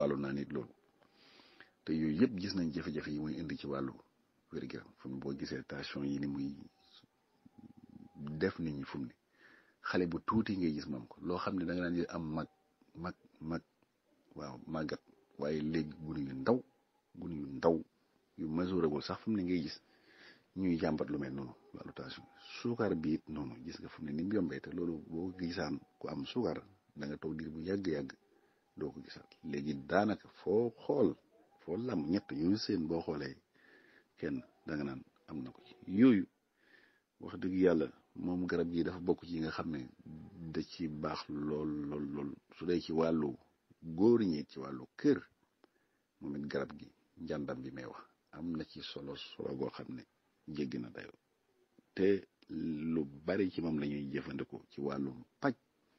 wàllu naa nit loolu te yooyu yëpp gis nañ jafe-jafe yi muy indi ci wàllu wér-gu-yaram fu mu boo gisee tension yi ni muy def nit ñi fu mu ne xale bu tuuti ngay gis moom ko loo xam ne da nga daan am mag mag mag waaw màggat waaye léegi gunu yu ndaw gunu yu ndaw yu mesurable sax fu mu ne ngay gis ñuy jàmbat lu mel noonu wàllu tension suukar bi it noonu gis nga fu mu ne ni mu yombee te loolu boo gisaan ku am suukar da nga toog diir bu yàgg-yàgg doo ko gisaat léegi daanaka foo xool foo lam ñett yooyu seen boo xoolee kenn da nga naan am na ko ci yooyu wax dëgg yàlla moom garab gi dafa bokk ci yi nga xam ne da ci baax lool lool lool su dee ci wàllu góor ñi ci wàllu kër moom it garab gi njàndam bi may wax am na ci solo solo goo xam ne jéggi na dayo te lu bari ci moom la ñuy jëfandikoo ci wàllum paj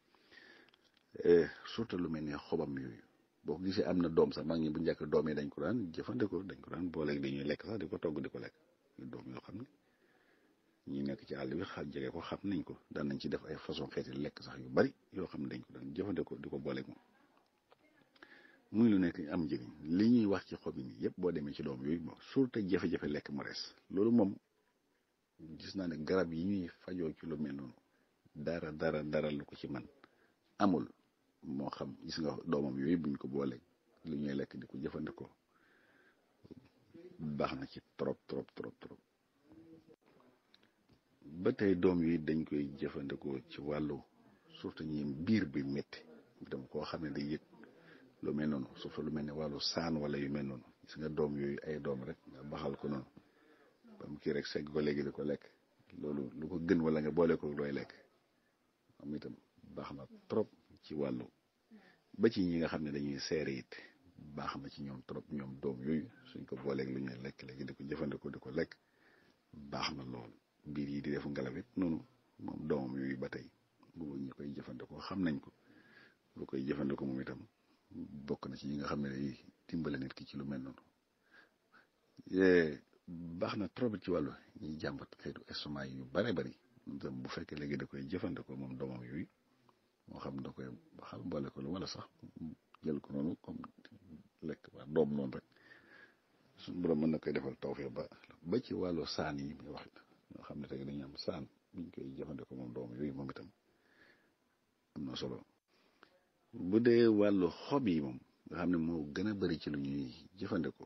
surtout lu mel ne xobam yooyu boo ko gisee am na doom sax mag ñi bu njëkk doom yi dañ ko daan jëfandikoo dañ ko daan booleeg dañuy lekk sax di ko togg di ko lekk doom yoo xam ne ñi nekk ci àll bi xa jege ko xam nañ ko daan nañ ci def ay façon xeeti lekk sax yu bari yoo xam ne dañ ko daan jëfandikoo di ko booleeg moom muy lu nekk am njëriñ li ñuy wax ci xob yi nii yëpp boo demee ci doom yooyu bon surtout jafe-jafe lekk mu rees loolu moom gis naa ne garab yi ñuy fajoo ci lu mel noonu dara dara dara lu ko ci man amul moo xam gis nga doomam yooyu buñ ko booleeg lu ñuy lekk di ko jëfandikoo baax na ci trop trop trop trop ba tey doom yi dañ koy jëfandikoo ci wàllu surtout ñi biir bi métti dem koo xam ne day yëg lu mel noonu surtout lu mel ne wàllu saan wala yu mel noonu gis nga doom yooyu ay doom rek nga baxal ko noonu ba mu kii rek segg ko léegi di ko lekk loolu lu ko gën wala nga boole ko looy lekk am itam baax na trop ci wàllu ba ci ñi nga xam ne dañuy seere it baax na ci ñoom trop ñoom doom yooyu suñ ko booleeg lu ñuy lekk léegi di ko jëfandikoo di ko lekk baax na lool biir yi di def ngelaw it noonu moom doomam yooyu ba tey boobu ñi koy jëfandikoo xam nañ ko lu koy jëfandikoo moom itam bokk na ci ñi nga xam ne day dimbale nit ki ci lu mel noonu baax na trop ci wàllu ñuy jàmbat xeetu estomac yu bare bari bu fekkee léegi da koy jëfandikoo moom doomam yooyu moo xam da koy baxal boole ko lu wala sax jël ko noonu comme lekk waa doom noonu rek suñu borom mën na koy defal tawfeex ba ba ci wàllu saan yi muy wax ñoo xam ne tey dañuy am saan buñ koy jëfandikoo moom doom yooyu moom itam am na solo bu dee wàllu xob yi moom nga xam ne moo gën a bari ci lu ñuy jëfandikoo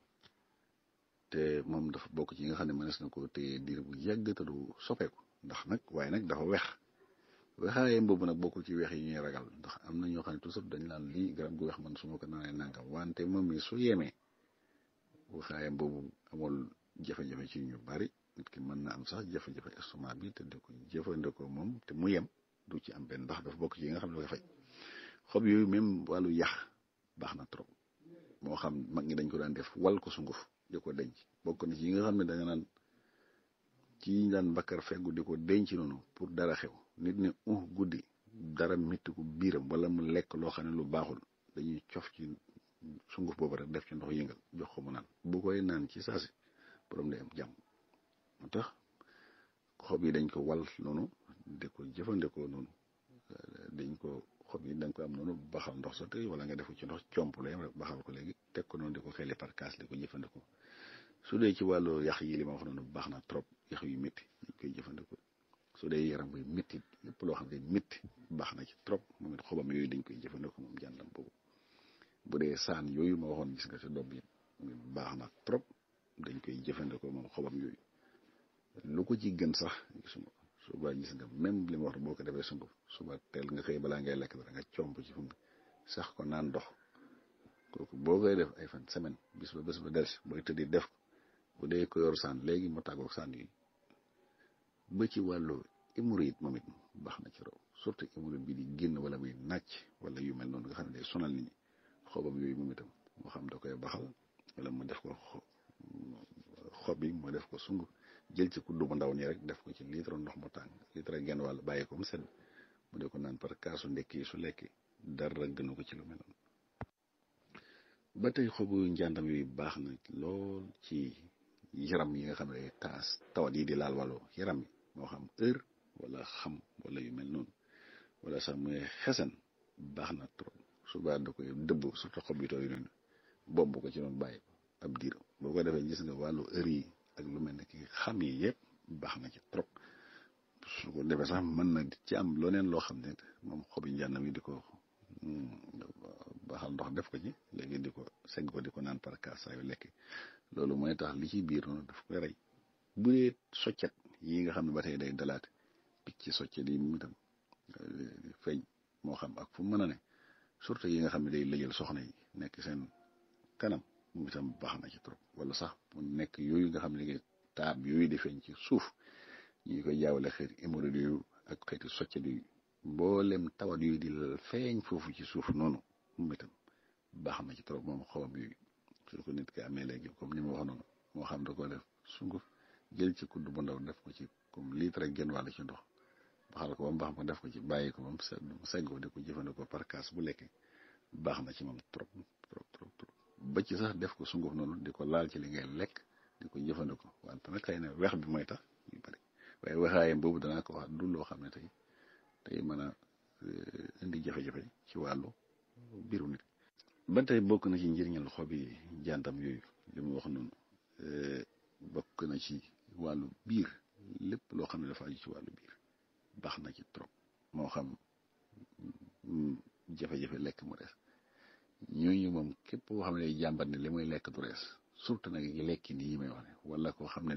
te moom dafa bokk ci yi nga xam ne mënees na ko téye diir bu yàgg te du soppeeku ndax nag waaye nag dafa wex wexaayam boobu nag bokkul ci wex yi ñuy ragal ndax am na ñoo xam ne toujours dañ naan lii garab gu wex man su ma ko naanee nangam wante moom mi su yemee wexaayam boobu amul jafe-jafe ci ñu bari nit ki mën na am sax jafe-jafe estomac bi te di ko jëfandikoo moom te mu yem du ci am benn ndax dafa bokk ci yi nga xam ne da koy faj xob yooyu même wàllu yax baax na trop moo xam mag ñi dañ ko daan def wal ko sunguf di ko denc bokk na ci yi nga xam ne da nga naan ci ñu daan bakkar feggu di ko denc noonu pour dara xew nit ne uh guddi dara métti ko biiram wala mu lekk loo xam ne lu baaxul dañuy cof ci sunguf boobu rek def ci ndox yëngal jox ko mu naan bu koy naan ci saasi borom day am jàmm moo tax xob yi dañ ko wal noonu di ko jëfandikoo noonu dañ ko xob yi da nga ko am noonu baxal ndox sa tey wala nga def ko ci ndox comp la yam rek baxal ko léegi teg ko noonu di ko xeli par kaas di ko jëfandikoo su dee ci wàllu yax yi li ma wax noonu baax na trop yax yu métti dañ koy jëfandikoo su dee yaram buy métti lépp loo xam ne métti baax na ci trop moom it xobam yooyu dañ koy jëfandikoo moom jàndam boobu bu dee saan yooyu ma waxoon gis nga ci doom yi baax na trop dañ koy jëfandikoo moom xobam yooyu lu ko ci gën sax gisuma suba gis nga même li ma wax boo ko defee sunguf suba teel nga xëy balaa ngay lekk dara nga comp ci fu mu sax ko naan ndox kooku boo koy def ay fan semaine bis ba bés ba delsi booy tëddi def ko bu dee ko yor saan léegi mu tàggoog saan yi ba ci wàllu hémorroïde moom it baax na ci raw surtout hémorroïde bi di génn wala muy nàcc wala yu mel noonu nga xam ne day sonal nit ñi xobam yooyu moom itam moo xam da koy baxal wala mu def ko xob yi mu def ko sunguf jël ci kuddu bu ndaw nii rek def ko ci litre ndox mu tàng litre genn wàll bàyyi ko mu sedd mu dee ko naan par kaasu ndekki su lekki dara gënu ko ci lu mel noonu ba tey xobu njàndam yooyu baax na lool ci yaram yi nga xam ne taas tawat yi di laal wàllu yaram yi moo xam heure wala xam wala yu mel noonu wala sax muy xesan baax na trop subaa da koy dëbb surtout xob yi tooy noonu bomb ko ci noonu bàyyi ko ab diir boo ko defee gis nga wàllu heure yi ak lu mel ne ki xam yi yëpp baax na ci trop su ko defee sax mën na ci am loneen loo xam ne moom xobi njàndam yi di ko baaxal ndox def ko ci léegi di ko segg ko di ko naan par cas saa yu lekk loolu mooy tax li ci biir noonu daf koy rey bu dee soccet yi nga xam ne ba tey day dalaate picc soccet yi mu itam feeñ moo xam ak fu mu mën a ne surtout yi nga xam ne day lëjal soxna yi nekk seen kanam mu itam baax na ci trop wala sax mu nekk yooyu nga xam ne taab yooyu di feeñ ci suuf ñu ngi koy jaawale xeeti hémorroïde yooyu ak xeeti soccet yooyu mboolem tawat yooyu di feeñ foofu ci suuf noonu mu itam baax na ci trop moom xawam yooyu su ko nit ki amee léegi comme ni ma wax noonu moo xam da ko def sunguf jël ci kudd bu ndaw def ko ci comme litre rek genn wàll ci ndox baxal ko ba mu baax ma def ko ci bàyyi ko ba mu segg ko di ko jëfandikoo par kaas bu lekkee baax na ci moom trop trop trop trop ba ci sax def ko sunguf noonu di ko laal ci li ngay lekk di ko jëfandikoo wante nag xëy na weex bi mooy tax yu bari waaye weexaayam boobu danaa ko wax du loo xam ne tey tey mën a indi jafe-jafe ci wàllu biiru nit ba tey bokk na ci njëriñal xobi jantam yooyu li mu wax noonu bokk na ci wàllu biir lépp loo xam ne dafa aju ci wàllu biir baax na ci trop moo xam jafe-jafe lekk mu rees ñooñu moom képp koo xam ne day jàmbat ne li muy lekk du rees surtout nag lekki nii yi may wax ne wala koo xam ne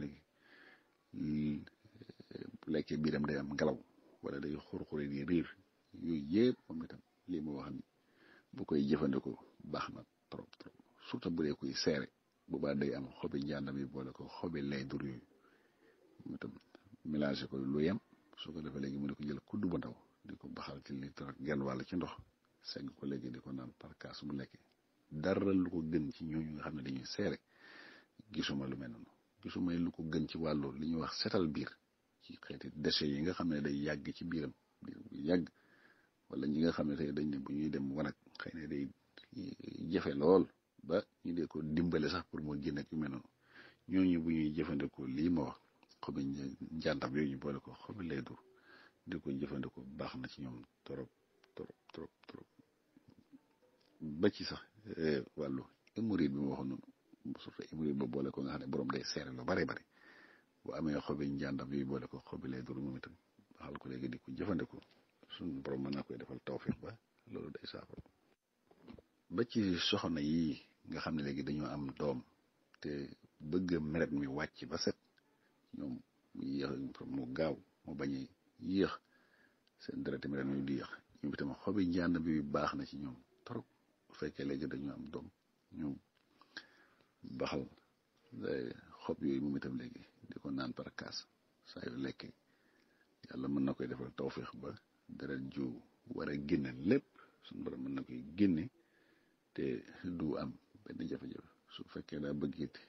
nag lekkee biiram day am ngelaw wala day xur-xure di riir yooyu yëpp moom itam lii ma wax ni bu koy jëfandikoo baax na trop trop surtout bu dee koy seere bu baax day am xobi njàndam yi boole ko xobi lay dur yooyu mu itam mélangé ko lu yem su ko defee léegi mu ne ko jël kudd bu ndaw di ko baxal ci litre ak genn wàll ci ndox segg ko léegi di ko naan par kaas bu lekkee dara lu ko gën ci ñooñu nga xam ne dañuy seere gisuma lu mel noonu gisuma lu ko gën ci wàllu li ñuy wax setal biir ci xeeti déchets yi nga xam ne day yàgg ci biiram biir bu yàgg wala ñi nga xam ne tey dañ ne bu ñuy dem wanag xëy na day jafe lool ba ñu dee ko dimbale sax pour mu génn ak yu mel noonu ñooñu bu ñuy jëfandikoo lii ma wax xobi njàntam yooyu ñu boole ko xobi lay dur di ko jëfandikoo baax na ci ñoom trop trop trop trop ba ci sax wàllu hémorroïde bi ma waxoon noonu surtout hémorroïde ba boole ko nga xam ne borom day seere lu bare bare bu amee xobi njàndam yooyu boole ko xobi lay dur moom itam baxal ko léegi di ko jëfandikoo suñu borom mën na koy defal tawfiq ba loolu day saafara ba ci soxna yi nga xam ne léegi dañoo am doom te bëgg meret mi wàcc ba set ñoom mu yéex mu gaaw mu bañ a yéex seen deret meret mi di yéex ñoom itam xobi njànd bi baax na ci ñoom trop bu fekkee léegi dañoo am doom ñoom baxal xob yooyu moom itam léegi di ko naan par kaas saa yu lekkee yàlla mën na koy defal tawfiq ba deret ju war a génne lépp suñu borom mën na koy génne te du am benn jafe-jafe su fekkee daa bëgg it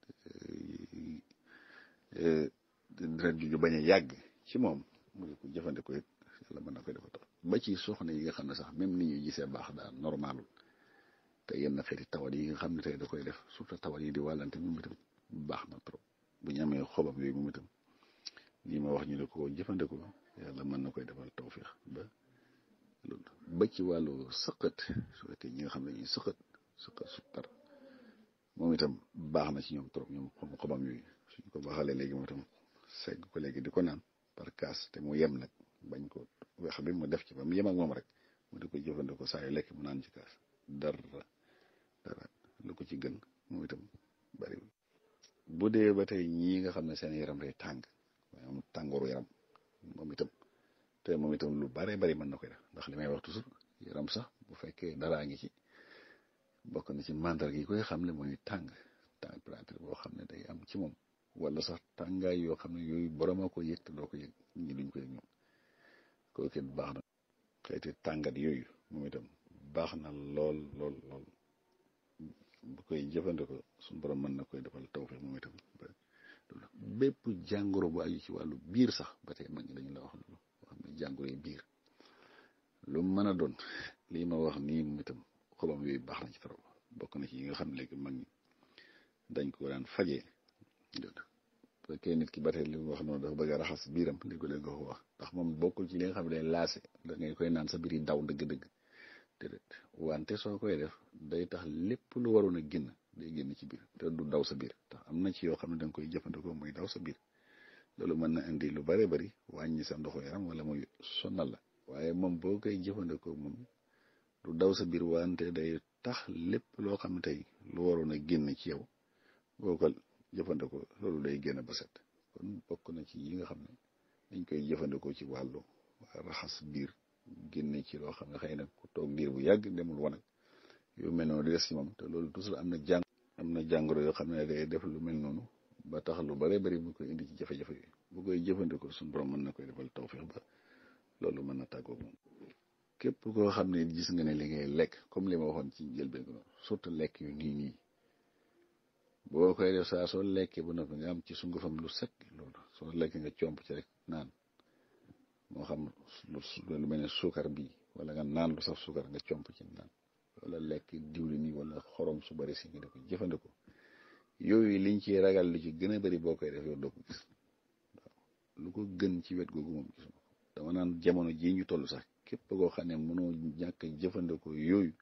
deret ju bañ a yàgg ci moom mu ngi ko jëfandikoo it yàlla mën na koy defal taw ba ci soxna yi nga xam ne sax même ni ñuy gisee baax daal normalul te yenn xeeti tawat yi nga xam ne tey da koy def surtout tawat yi di wàllante moom itam baax na trop bu ñu amee xobam yooyu moom itam lii ma wax ñu ne ko jëfandikoo yàlla mën na koy defal tawfiix ba loolu ba ci wàllu sëqët su fekkee ñi nga xam ne ñuy sëqët sëqët sukkar moom itam baax na ci ñoom trop ñoom xom xobam yooyu suñ ko baaxalee léegi moom itam segg ko léegi di ko naan par kaas te mu yem nag bañ ko weex bi mu def ci ba mu yem ak moom rek mu di ko jëfandikoo saa yu lekk mu naan ci kaas dara dara lu ko ci gën moom itam bariwul bu dee ba tey ñii nga xam ne seen yaram day tàng waaye am tàngooru yaram moom itam te moom itam lu bare bari mën na koy def ndax li may wax toujours yaram sax bu fekkee daraa ngi ci bokk na ci mandarga yi koy xam ne mooy tàng température boo xam ne day am ci moom wala sax tàngaay yoo xam ne yooyu borom a ko yëg te doo ko yëg ñi duñ ko yëg ñoom kooku it baax na xeeti tàngat yooyu moom itam baax na lool lool lool bu koy jëfandikoo suñu borom mën na koy defal tawfeex moom itam bépp jàngoro bu aju ci wàllu biir sax ba tey mag ñi dañu la wax loolu wax ne jàngoro yi biir lu mën a doon lii ma wax nii moom itam xobam yooyu baax na ci trop bokk na ci yi nga xam ne léegi mag ñi dañ ko daan fajee fekkee nit ki ba tey li mu wax noonu dafa bëgg a raxas biiram li ko léegi ko wax ndax moom bokkul ci li nga xam ne day laase da ngay koy naan sa biir yi daw dëgg-dëgg déedéet wante soo koy def day tax lépp lu waroon a génn day génn ci biir te du daw sa biir tax am na ci yoo xam ne da nga koy jëfandikoo muy daw sa biir loolu mën na indi lu bare bari wàññi sa ndoxu yaram wala muy sonal la waaye moom boo koy jëfandikoo moom du daw sa biir wante day tax lépp loo xam ne tey lu waroon a génn ci yow boo ko jëfandikoo loolu day génn ba set kon bokk na ci yi nga xam ne dañ koy jëfandikoo ci wàllu raxas biir génne ci loo xam ne xëy na ku toog diir bu yàgg demul wanag yu mel noonu di des ci moom te loolu toujours am na jàng am na jàngoro yoo xam ne day def lu mel noonu ba tax lu bare bari bu koy indi ci jafe-jafe yi bu koy jëfandikoo suñu borom mën na koy defal tawfeex ba loolu mën na tàggoog moom képp koo xam ne gis nga ne li ngay lekk comme li ma waxoon ci njëlbeen ko surtout lekk yu nii nii boo koy def saa soo lekkee ba noppi nga am ci sungufam lu set loolu soo lekk nga comp ci rek naan moo xam lu mel ne suukar bi wala nga naan lu saf suukar nga comp ci naan wala lekk diwlin yi wala xorom su bari si nga di ko jëfandikoo yooyu liñ ci ragal lu ci gën a bari boo koy def yow doo ko gis waaw lu ko gën ci wet googu moom gisuma ko dama naan jamono jii ñu toll sax képp koo xam ne mënoo ñàkk jëfandikoo yooyu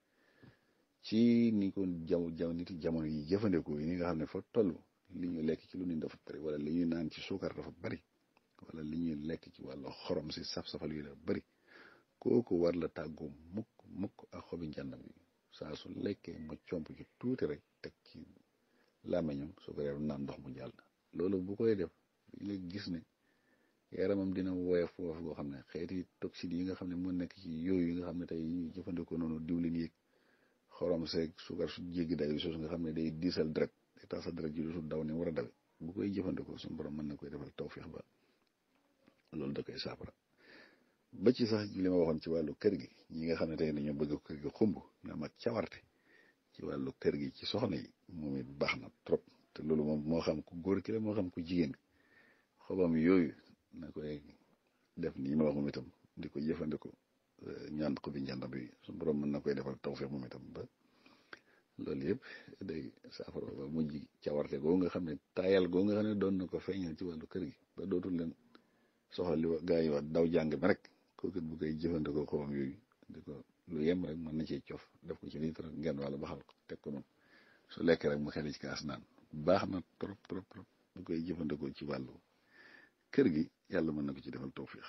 ci ni ko jaw jaw nit jamono yi jëfandikoo yi ni nga xam ne fa toll li ñu lekk ci lu ni dafa bari wala li ñuy naan ci suukar dafa bari wala li ñuy lekk ci wàllu xorom si saf-safal yu dafa bari kooku war la tàggoo mukk mukk ak xobi njàndam yi saa su lekkee ma comp ci tuuti rek teg ci làmmiñam su ko reeru naan ndox mu jàll loolu bu koy def nga gis ne yaramam dina woyof foofu boo xam ne xeeti toxines yi nga xam ne moo nekk ci yooyu yi nga xam ne tey ñuy jëfandikoo noonu diwlin yeeg xorom seeg suukar su jéggi day sos nga xam ne day diisal deret day tax sa deret ji du su daw ni war a dawe bu koy jëfandikoo suñu borom mën na koy defal tawféex ba loolu da koy saafara ba ci sax li ma waxoon ci wàllu kër gi ñi nga xam ne tey dañoo bëgg kër gi xumb ñu am ak cawarte ci wàllu kër gi ci soxna yi moom it baax na trop te loolu moom moo xam ku góor ki la moo xam ku jigéen xobam yooyu na koy def nii ma wax moom itam di ko jëfandikoo ñaan ko bi njàndam bi su borom mën na koy defal tawfeex moom itam ba loolu yëpp day saafara ba mujj cawarte goo nga xam ne taayal goo nga xam ne doon na ko feeñal ci wàllu kër gi ba dootul leen soxla li gaa yi wax daw jàng bi rek kooku bu koy jëfandikoo xobam yooyu di ko lu yem rek mën na cee cof def ko ci litre ngeen wàlla baxal ko teg ko noonu su lekk rek mu xeli ci kaas naan baax na trop trop trop bu koy jëfandikoo ci wàllu kër gi yàlla mën na ko ci defal tawfiix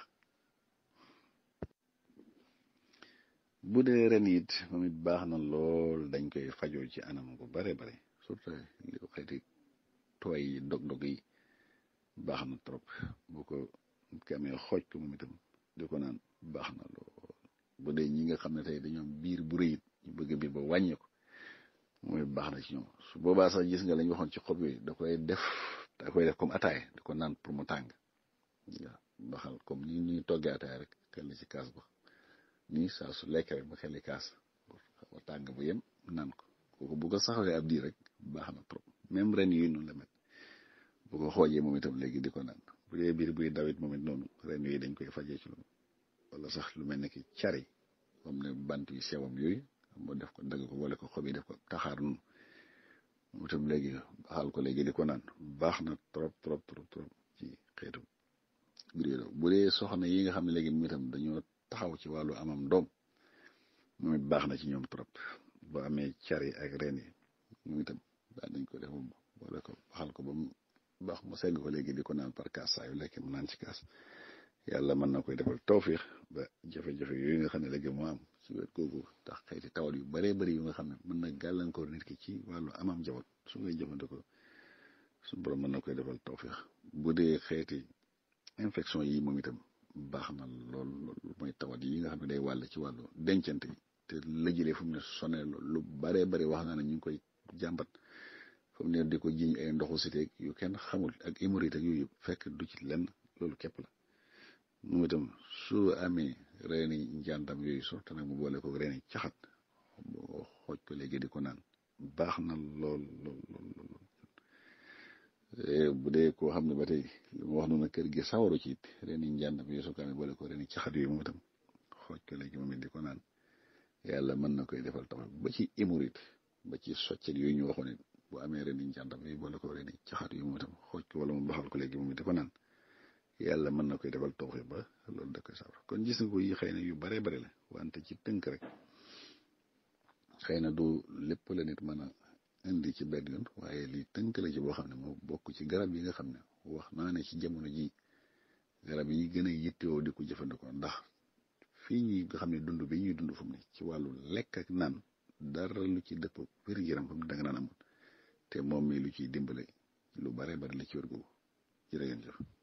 bu dee ren it moom it baax na lool dañ koy fajoo ci anam gu bare bare surtout li ko xeeti tooy yi dog-dog yi baax na trop bu ko ki amee xooj ko moom itam di ko naan baax na lool bu dee ñi nga xam ne tey dañoo biir bu rëyit ñu bëgg biir ba wàññi ko mooy baax na ci ñoom su boobaa sax gis nga lañ waxoon ci xob yooyu da koy def da koy def comme ataay di ko naan pour mu tàng waaw baxal comme ni ñuy toggee ataay rek xel ci kaas ba nii saa su lekk rek mu xeli kaas xaw a tàng bu yem naan ko kooku bu ko saxawee ab diir rek baax na trop même ren yooyu noonu la mel bu ko xoojee moom itam léegi di ko naan bu dee biir buy dawit moom it noonu ren yooyu dañ koy fajee ci loolu wala sax lu mel ne ki cari comme ne bant yu sewam yooyu moo def ko dagg ko wala ko xob yi def ko taxaar noonu moom itam léegi baxal ko léegi di ko naan baax na trop trop trop trop ci xeetu biir bu dee soxna yi nga xam ne léegi moom itam dañoo taxaw ci wàllu amam doom moom it baax na ci ñoom trop boo amee cari ak reen yi moom itam daan nañ ko def moom wala ko baxal ko ba mu baax mu segg ko léegi di ko naan par kaas saa yu lekk mu naan ci kaas yàlla mën na koy defal tawfiix ba jafe-jafe yooyu nga xam ne léegi moo am ci wet googu tax xeeti tawat yu baree bari yu nga xam ne mën na gàllankoor nit ki ci wàllu amam jawat su ngay jëfandikoo su borom mën na koy defal tawfiix bu dee xeeti infection yi moom itam baax na lool lool mooy tawat yi nga xam ne day wàll ci wàllu dencante yi te lëjëlee fu mu ne sonee lu baree bari wax na ne ñu ngi koy jàmbat fu mu ne di ko jiñ ay ndoxu siteeg yu kenn xamul ak hémorroïde ak yooyu fekk du ci lenn loolu képp la moom itam su amee reeni njàndam yooyu surtout nag mu boole ko reeni caxat boo xooj ko léegi di ko naan baax na lool lool lool lool bu dee koo xam ne ba tey li ma wax noonu kër gi sawaru ci it reeni njàndam yooyu su ko amee boole ko reeni caxat yooyu moom itam xooj ko léegi moom it di ko naan yàlla mën na koy defal tax ba ci hémorroïde ba ci soccet yooyu ñu waxoon it bu amee reeni njàndam yooyu boole ko reeni caxat yooyu moom itam xooj ko wala mu baxal ko léegi moom it di ko naan yàlla mën na koy defal tawfiq ba loolu da koy saafara kon gis nga ko yi xëy na yu bare bare la wante ci tënk rek xëy na du lépp la nit mën a indi ci benn yoon waaye li tënk la ci boo xam ne moo bokk ci garab yi nga xam ne wax naa ne ci jamono ji garab yi gën a yittewoo di ko jëfandikoo ndax fii ñi nga xam ne dund bi ñuy dund fu mu ne ci wàllu lekk ak naan dara lu ci dëpp wér-gu-yaram fa mu danga naan amul te moom mi lu ciy dimbale lu bare bari la ci wér googu jërë ngeen jëf